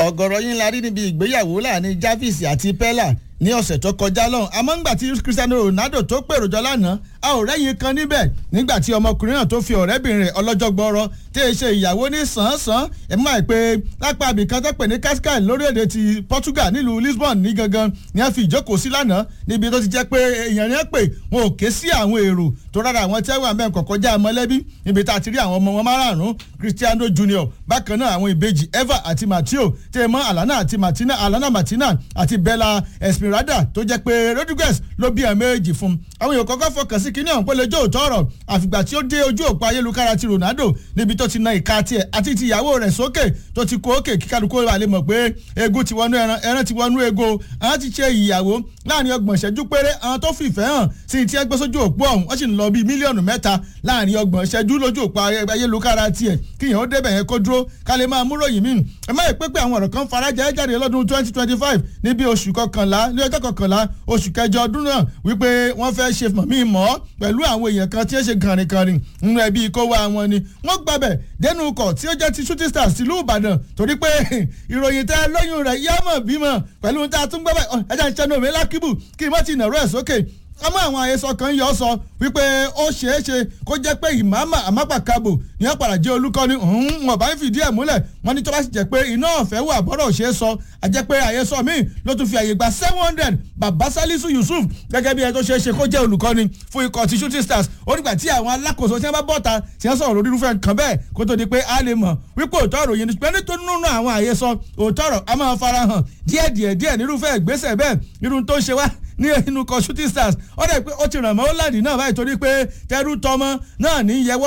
ọ̀gọ̀rọ̀ yín la rí níbi ìgbéyàwó láàrin Jarvis àti Pella ní ọ̀sẹ̀ tó kọjá lọ́hùn àmọ́ ńgbà tí Cristiano Ronaldo tó pèrò jọ lánàá a ò rẹ́yìn kan níbẹ̀ nígbà tí ọmọkùnrin náà tó fi ọ̀rẹ́bìnrin rẹ̀ ọlọ́jọ́ gbọ́rọ́ tí ì ṣe ìyàwó ní sàn-án-sàn ẹ̀ máa pé lápá abìkan tó pè ní Cascais lórílẹ̀‐èdè ti Portugal nílùú Lisbon ní gangan ni a fi ìjókòó sí lánàá níbi tó ti jẹ́ pé èèyàn yẹn pè wọn ò ké sí àwọn èrò tó rárá àwọn tí wọ́n àmẹ́ kọ̀kọ́já mọ́lẹ́bí níbi tá a ti rí àwọn ọmọ wọn márààrún Cristiano Junior bákan náà àwọn ìbejì Eva àti Matteo tẹ́ mọ́ Alana àti Martina Alana Martina àti Bella Esmeralda tó jẹ́ pé Rodriguez ló bí ẹ̀ méjì fún un àwọn èèyàn kọ́kọ́ fọkàn sí kínní ọ̀hún pé lójó òótọ́ ọ̀rọ̀ àfìgbà tí ó dé ojú òpó ayélujára ti Ronaldo níbi tó ti na ìka tiẹ̀ àti ti ìyàwó rẹ̀ sókè tó ti kó òkè kí kálukú wà lè mọ̀ pé egun ti wọnú ẹran ẹran ti wọnú ego àwọn ti ṣe ìyàwó láàrin ọgbọ̀n ìṣẹ́jú péré àwọn tó fìfẹ́ hàn sí ti ẹgbẹ́ sójú òpó ọ̀hún wọ́n sì ń lọ bíi mílíọ̀nù mẹ́ta láàrin ọgbọ̀n ìṣẹ́jú lójú òpó ayélujára tiẹ̀ kíyàn ó débẹ̀ yẹn kó dúró ká lè máa múròyìn míì ẹ má yẹ pé pé àwọn ọ̀rọ̀ kan farajẹ́ jáde lọ́dún twenty twenty five níbi oṣù kọkànlá ní ọjọ́ kọkànlá oṣù kẹjọ ọdún náà wípé wọ́n fẹ́ ṣe mọ̀mí mọ́ pẹ̀lú àwọn èèyàn kan tí ó ṣe kànrìnkànrìn nínú ẹbí kó wá wọn ni wọ́n gbàbẹ̀ dẹnu ọkọ̀ tí ó jẹ́ ti shooting stars tìlú Ìbàdàn torí pé ìròyìn tẹ́ lóyún rẹ̀ yá mọ̀ bímọ pẹ̀lú tá a tún gbàbẹ̀ ẹ̀jẹ̀ ń ṣẹ́nu omi lákìbù kí n má ti nàró ẹ̀ sókè àmọ́ àwọn àhesọ kan yọ sọ wípé ó ṣeé ṣe kó jẹ́ pé ìmáàmà àmápàkábò ní ọ̀pàdà jẹ́ olùkọ́ni wọn bá ń fìdí ẹ̀ múlẹ̀ wọ́n ní tó bá sì jẹ́ pé iná ọ̀fẹ́ wà bọ́rọ̀ ṣeé sọ àjẹ́ pé àhesọ míì ló tún fi àyè gba seven hundred bàbá Salisu Yusuf gẹ́gẹ́ bí ẹ tó ṣeé ṣe kó jẹ́ olùkọ́ni fún ikọ̀ ti shooting stars ó nígbà tí àwọn alákòóso tí wọ́n bá bọ́ta tí wọ́n sọ̀rọ̀ lórí irúfẹ́ nǹkan bẹ́ẹ̀ kó tó di pé a lè mọ̀ wípé òótọ́ ọ̀rọ̀ yẹn ni pé nítorí nínú àwọn àhesọ òótọ́ ọ̀rọ̀ a máa farahàn díẹ̀díẹ̀ díẹ̀ nírúfẹ́ ìgbésẹ̀ bẹ́ẹ̀ irun tó ń ṣe wá ní inú kan shooting stars ó dẹ̀ pé ó ti ràn mọ́ ó láàdì náà báyìí torí pé tẹrú tọmọ náà ní yẹwọ́